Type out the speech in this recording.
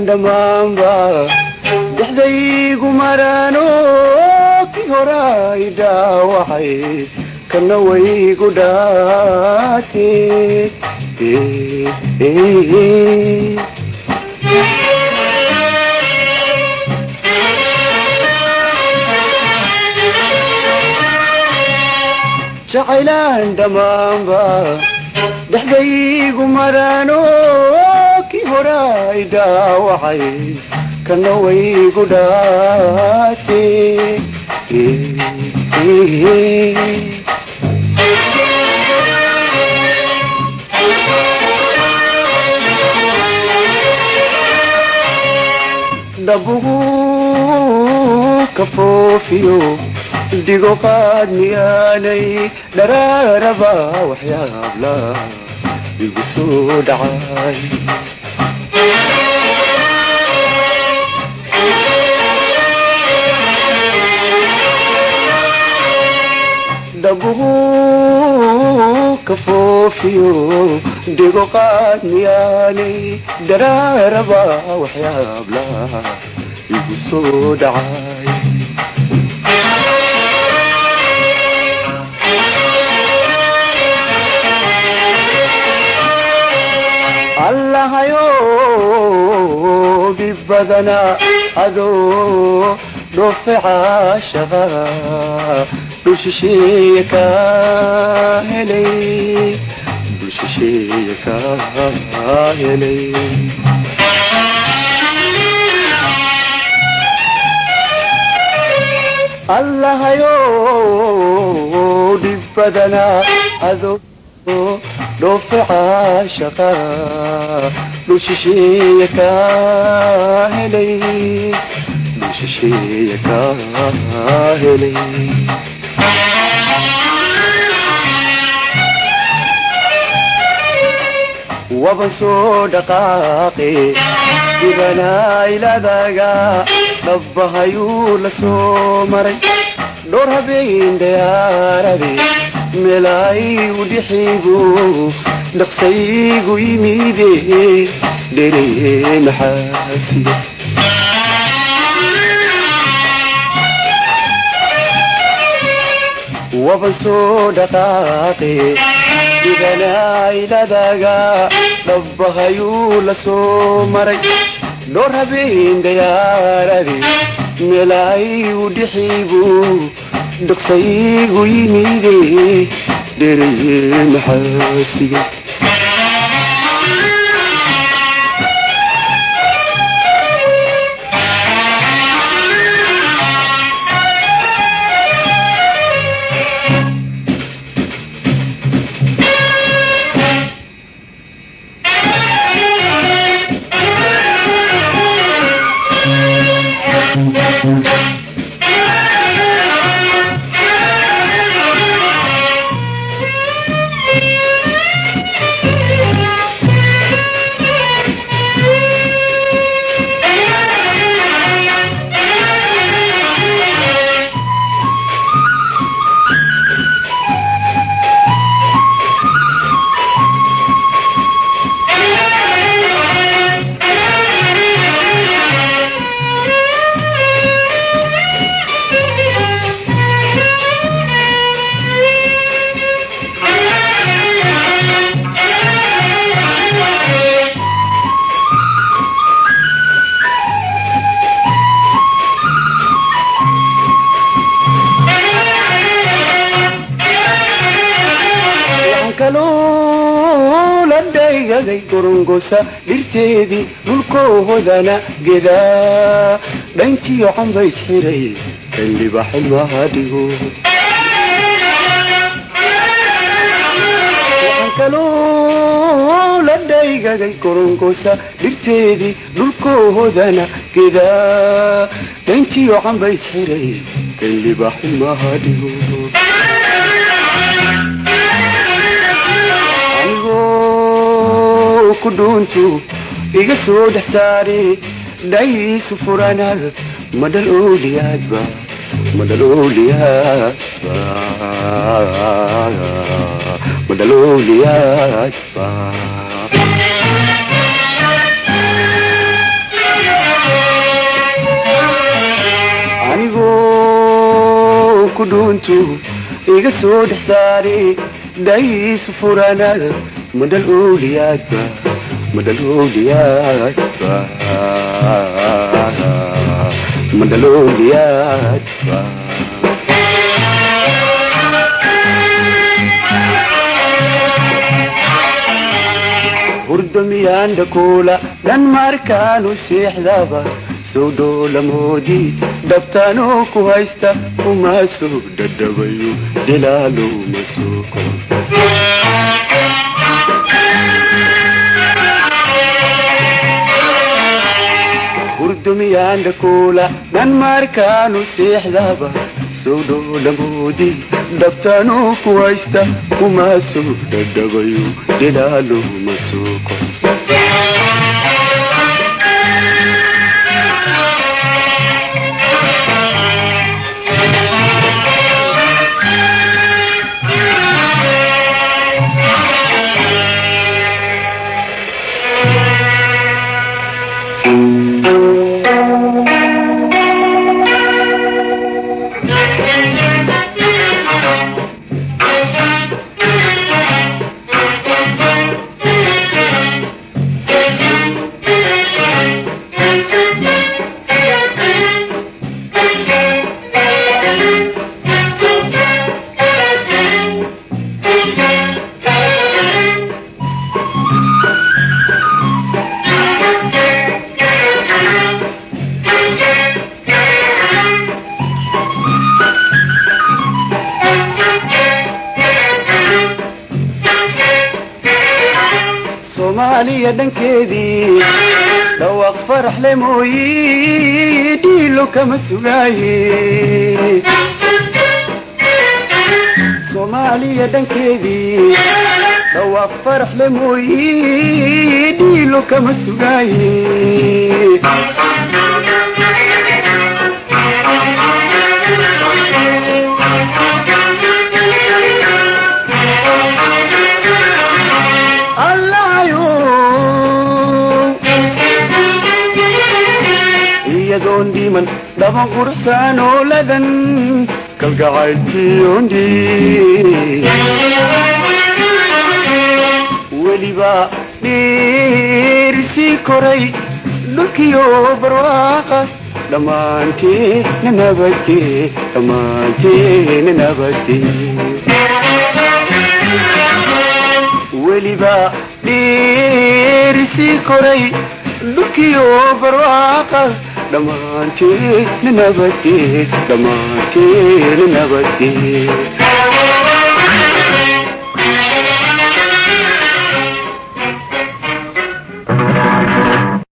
dhammaanba dhexdaygu maraano kii horay dhaawacay kana waygu dhaate jacaylaan dhammaanba dhexdaygu maraano kii horay dhaawacay kana waygu dhaate dhabugu ka foofiyo digo qaad miyaanay dharaaraba waxyaabla igu soo dhacay dhabugu ka foofiyo digo qaad miyaanay dharaaraba waxyaabla igu soo dhacay allahayo dhib badana adoo dhoofe caashaqa dhushisheeye ka helay dhushisheeye ka helay allahayo dhib badana adoo dhoofe caashaqa dhushisheeye ka helay dhushisheeye ka helay waban soo dhaqaaqe dibanaailadaga dhabbahayuu la soo maray dhowr habeen dayaarade meelaayu dhixigu dhaqsaygu yimide dhere maxaasiya waban soo dhaqaaqe dibanaailadaga dhabbahayuu la soo maray dhowr habeen dayaarade meelaayu dhixigu dhaqsaygu yimide dhere maxaasiga dhaygaday gorongosa dhirteedii dhulkoohodana gedaa dhankiyo canbay xiray kan libaxilmaha dhigo waxaan kaloo la dhaygaday gorongosa dhirteedii dhulkoohodana gedaa dhankiyo canbay xiray kan libaxilmaha dhigo ku dhuuntu iga soo dhex saare dhaysu furanaad madhal ooliyaadba madhal ooliyaadba madhal ooliyaadba ku dhuuntu iga soo dhex saari dhayiisu furanaad madhal ooliyaadba madhal ooliyaadba madhal ooliyaadba hurdamiyanda kuula dhan markaanu seexdaba sowdhoolamoodii dhabtaanoo ku haysta uma soo dhadhabayo jalaalow masuuko hurdamiyanda kuula dhan markaanu seexdaba sowdhoolamoodii dhabtaanoo ku haysta uma soo dhadhabayo jalaalow masuuko soomaaliya dhankeedii dhawaaq farax le mooyi dhiilo kama sugaaye soomaaliya dhankeedii dhawaaq farax le mooyi dhiilo kama sugaaye iyadoon dhiman dhaban quruxsaan ooladan kalgacaylkiyoondhi weliba dhiirisii koray dhulkiyo barwaaqa dhammaanteena nabadge dhammaanteena nabadge weliba dhiirisii koray dhulkiyo barwaaqa dhammaanteena nabadge dhammaanteena nabadge